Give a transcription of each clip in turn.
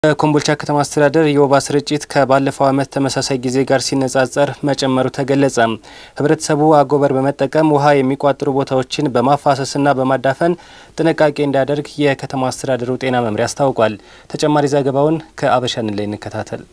በኮምቦልቻ ከተማ አስተዳደር የወባ ስርጭት ከባለፈው ዓመት ተመሳሳይ ጊዜ ጋር ሲነጻጸር መጨመሩ ተገለጸ። ህብረተሰቡ አጎበር በመጠቀም ውሃ የሚቋጥሩ ቦታዎችን በማፋሰስና በማዳፈን ጥንቃቄ እንዲያደርግ የከተማ አስተዳደሩ ጤና መምሪያ አስታውቋል። ተጨማሪ ዘገባውን ከአበሻን ላይ እንከታተል።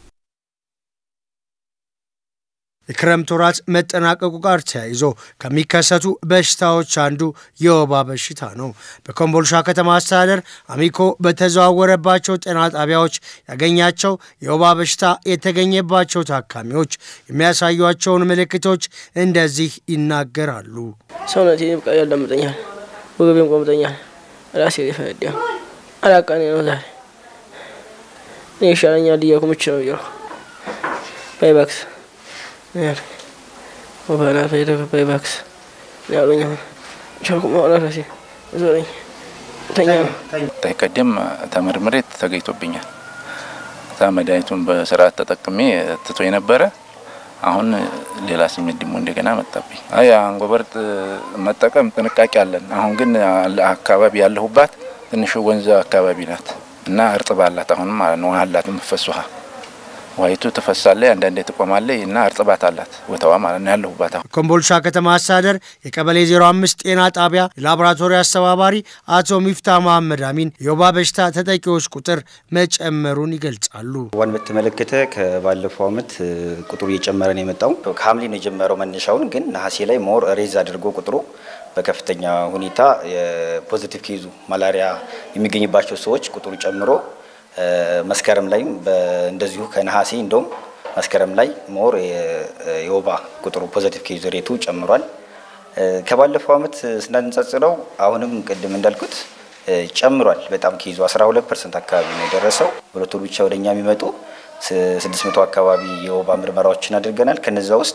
የክረምት ወራት መጠናቀቁ ጋር ተያይዞ ከሚከሰቱ በሽታዎች አንዱ የወባ በሽታ ነው። በኮምቦልቻ ከተማ አስተዳደር አሚኮ በተዘዋወረባቸው ጤና ጣቢያዎች ያገኛቸው የወባ በሽታ የተገኘባቸው ታካሚዎች የሚያሳዩቸውን ምልክቶች እንደዚህ ይናገራሉ። ሰውነቴ በቃ ያላምጠኛል፣ ወገቤም ቆምጠኛል፣ ራሴ ሊፈነዳ አላቃኔ ነው ዛሬ እኔ ይሻለኛል እያልኩ ነው እያልኩ ባይባክስ ወባናት የተከባይ ባክስ ያሉኝ ቻልኩ ማውራት ራሴ ዞረኝ ተኛ ነው። ቀደም ተመርምሬ ተገኝቶብኛል። እዛ መድኃኒቱን በስርዓት ተጠቅሜ ትቶ የነበረ አሁን ሌላ ስሜት ደግሞ እንደገና መጣብኝ። አይ አንጎበር መጠቀም ጥንቃቄ አለን። አሁን ግን አካባቢ ያለሁባት ትንሽ ወንዝ አካባቢ ናት እና እርጥብ አላት። አሁንም ማለት ነው ውሃ አላት የምትፈስ ውሃ ዋይቱ ትፈሳለች፣ አንዳንዴ ትቆማለች እና እርጥባት አላት ቦታዋ ማለት ነው ያለሁባት። አሁን ኮምቦልቻ ከተማ አስተዳደር የቀበሌ 05 ጤና ጣቢያ የላቦራቶሪ አስተባባሪ አቶ ሚፍታ መሐመድ አሚን የወባ በሽታ ተጠቂዎች ቁጥር መጨመሩን ይገልጻሉ። ወባን በተመለከተ ከባለፈው ዓመት ቁጥሩ እየጨመረ ነው የመጣው። ከሐምሌ ነው የጀመረው መነሻውን፣ ግን ነሐሴ ላይ ሞር ሬዝ አድርጎ ቁጥሩ በከፍተኛ ሁኔታ የፖዚቲቭ ኬዙ ማላሪያ የሚገኝባቸው ሰዎች ቁጥሩ ጨምሮ መስከረም ላይም እንደዚሁ ከነሐሴ እንደውም መስከረም ላይ ሞር የወባ ቁጥሩ ፖዘቲቭ ኬዝ ሬቱ ጨምሯል። ከባለፈው ዓመት ስናነጻጽረው አሁንም ቅድም እንዳልኩት ጨምሯል። በጣም ኬዙ 12 ፐርሰንት አካባቢ ነው የደረሰው። በሁለት ወር ብቻ ወደኛ የሚመጡ 600 አካባቢ የወባ ምርመራዎችን አድርገናል። ከነዛ ውስጥ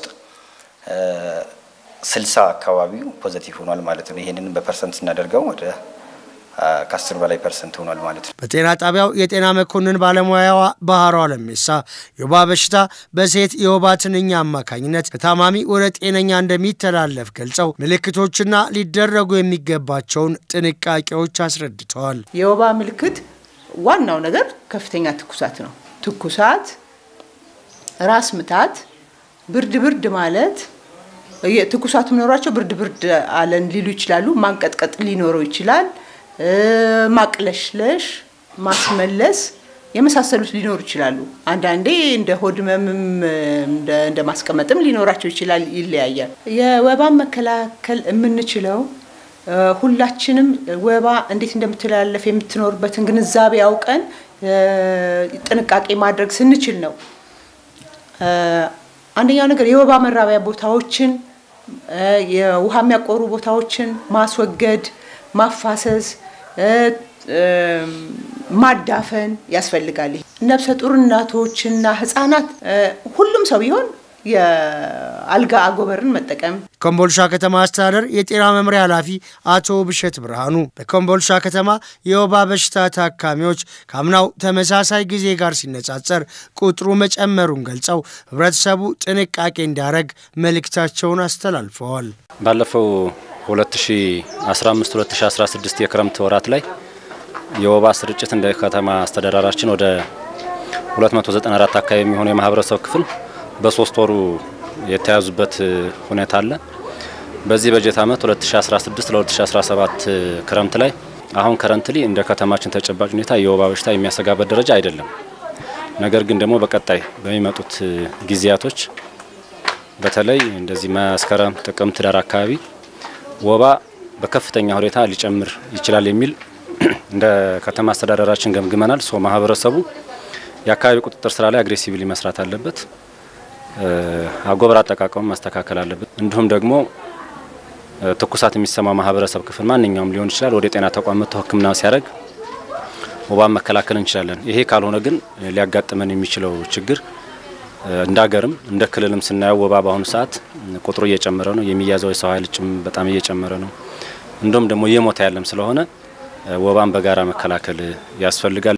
ስልሳ አካባቢው ፖዘቲቭ ሆኗል ማለት ነው። ይህንን በፐርሰንት ስናደርገው ወደ ከአስር በላይ ፐርሰንት ሆኗል ማለት ነው። በጤና ጣቢያው የጤና መኮንን ባለሙያዋ ባህሯ ለሜሳ የወባ በሽታ በሴት የወባ ትንኝ አማካኝነት ከታማሚ ወደ ጤነኛ እንደሚተላለፍ ገልጸው ምልክቶችና ሊደረጉ የሚገባቸውን ጥንቃቄዎች አስረድተዋል። የወባ ምልክት ዋናው ነገር ከፍተኛ ትኩሳት ነው። ትኩሳት፣ ራስ ምታት፣ ብርድ ብርድ ማለት ትኩሳቱ ኖሯቸው ብርድ ብርድ አለን ሊሉ ይችላሉ። ማንቀጥቀጥ ሊኖረው ይችላል። ማቅለሽለሽ፣ ማስመለስ የመሳሰሉት ሊኖሩ ይችላሉ። አንዳንዴ እንደ ሆድ ህመምም እንደ ማስቀመጥም ሊኖራቸው ይችላል። ይለያያል። የወባን መከላከል የምንችለው ሁላችንም ወባ እንዴት እንደምትላለፍ የምትኖርበትን ግንዛቤ አውቀን ጥንቃቄ ማድረግ ስንችል ነው። አንደኛው ነገር የወባ መራቢያ ቦታዎችን፣ የውሃ የሚያቆሩ ቦታዎችን ማስወገድ ማፋሰስ ማዳፈን ያስፈልጋል። ነፍሰ ጡር እናቶችና ህጻናት ሁሉም ሰው ቢሆን የአልጋ አጎበርን መጠቀም። ኮምቦልቻ ከተማ አስተዳደር የጤና መምሪያ ኃላፊ አቶ ብሸት ብርሃኑ በኮምቦልቻ ከተማ የወባ በሽታ ታካሚዎች ከአምናው ተመሳሳይ ጊዜ ጋር ሲነጻጸር ቁጥሩ መጨመሩን ገልጸው ህብረተሰቡ ጥንቃቄ እንዲያደርግ መልእክታቸውን አስተላልፈዋል። ባለፈው 2015 2016 የክረምት ወራት ላይ የወባ ስርጭት እንደ ከተማ አስተዳደራችን ወደ 294 አካባቢ የሚሆኑ የማህበረሰብ ክፍል በሶስት ወሩ የተያዙበት ሁኔታ አለ። በዚህ በጀት ዓመት 2016 ለ2017 ክረምት ላይ አሁን ከረንትሊ እንደ ከተማችን ተጨባጭ ሁኔታ የወባ በሽታ የሚያሰጋበት ደረጃ አይደለም። ነገር ግን ደግሞ በቀጣይ በሚመጡት ጊዜያቶች በተለይ እንደዚህ መስከረም፣ ጥቅምት፣ ዳር አካባቢ ወባ በከፍተኛ ሁኔታ ሊጨምር ይችላል የሚል እንደ ከተማ አስተዳደራችን ገምግመናል። ሶ ማህበረሰቡ የአካባቢ ቁጥጥር ስራ ላይ አግሬሲቭሊ መስራት አለበት። አጎበር አጠቃቀሙ ማስተካከል አለበት። እንዲሁም ደግሞ ትኩሳት የሚሰማው ማህበረሰብ ክፍል ማንኛውም ሊሆን ይችላል ወደ ጤና ተቋም መጥቶ ሕክምና ሲያደርግ ወባን መከላከል እንችላለን። ይሄ ካልሆነ ግን ሊያጋጥመን የሚችለው ችግር እንደ ሀገርም እንደ ክልልም ስናየው ወባ በአሁኑ ሰዓት ቁጥሩ እየጨመረ ነው። የሚያዘው የሰው ኃይል ጭም በጣም እየጨመረ ነው። እንዲሁም ደግሞ እየሞተ ያለም ስለሆነ ወባን በጋራ መከላከል ያስፈልጋል።